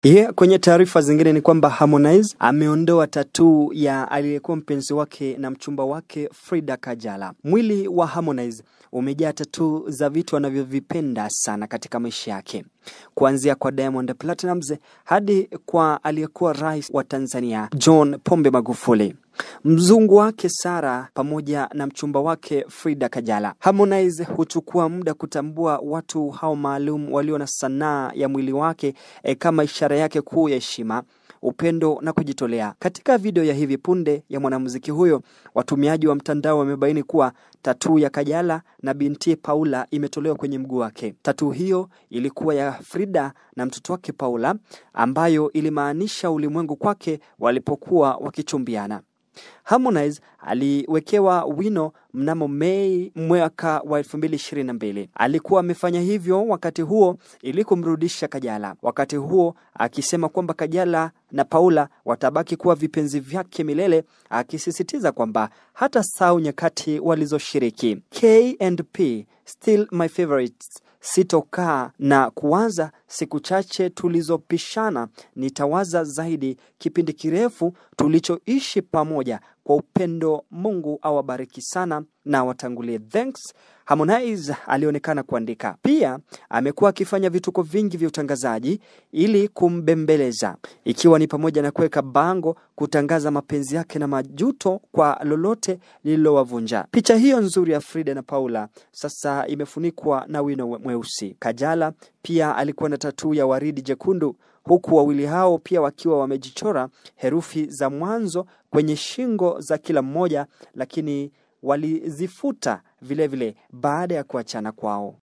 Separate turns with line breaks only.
Yeah, kwenye taarifa zingine ni kwamba Harmonize ameondoa tatuu ya aliyekuwa mpenzi wake na mchumba wake Frida Kajala. Mwili wa Harmonize umejaa tatuu za vitu anavyovipenda sana katika maisha yake, kuanzia kwa Diamond Platnumz hadi kwa aliyekuwa rais wa Tanzania John Pombe Magufuli mzungu wake Sara pamoja na mchumba wake Frida Kajala. Harmonize huchukua muda kutambua watu hao maalum walio na sanaa ya mwili wake e, kama ishara yake kuu ya heshima upendo na kujitolea. Katika video ya hivi punde ya mwanamuziki huyo, watumiaji wa mtandao wamebaini kuwa tatuu ya Kajala na binti Paula imetolewa kwenye mguu wake. Tatuu hiyo ilikuwa ya Frida na mtoto wake Paula, ambayo ilimaanisha ulimwengu kwake walipokuwa wakichumbiana. Harmonize aliwekewa wino mnamo Mei mwaka wa 2022. Alikuwa amefanya hivyo wakati huo ili kumrudisha Kajala, wakati huo akisema kwamba Kajala na Paula watabaki kuwa vipenzi vyake milele, akisisitiza kwamba hata sau nyakati walizoshiriki. K&P still my favorites sitokaa na kuwaza siku chache tulizopishana, nitawaza zaidi kipindi kirefu tulichoishi pamoja kwa upendo. Mungu awabariki sana na watangulie. Thanks. Harmonize alionekana kuandika. Pia amekuwa akifanya vituko vingi vya utangazaji ili kumbembeleza, ikiwa ni pamoja na kuweka bango kutangaza mapenzi yake na majuto kwa lolote lililowavunja. Picha hiyo nzuri ya Frida na Paula sasa imefunikwa na wino mweusi. Kajala pia alikuwa na tatuu ya waridi jekundu, huku wawili hao pia wakiwa wamejichora herufi za mwanzo kwenye shingo za kila mmoja, lakini walizifuta vilevile baada ya kuachana kwao.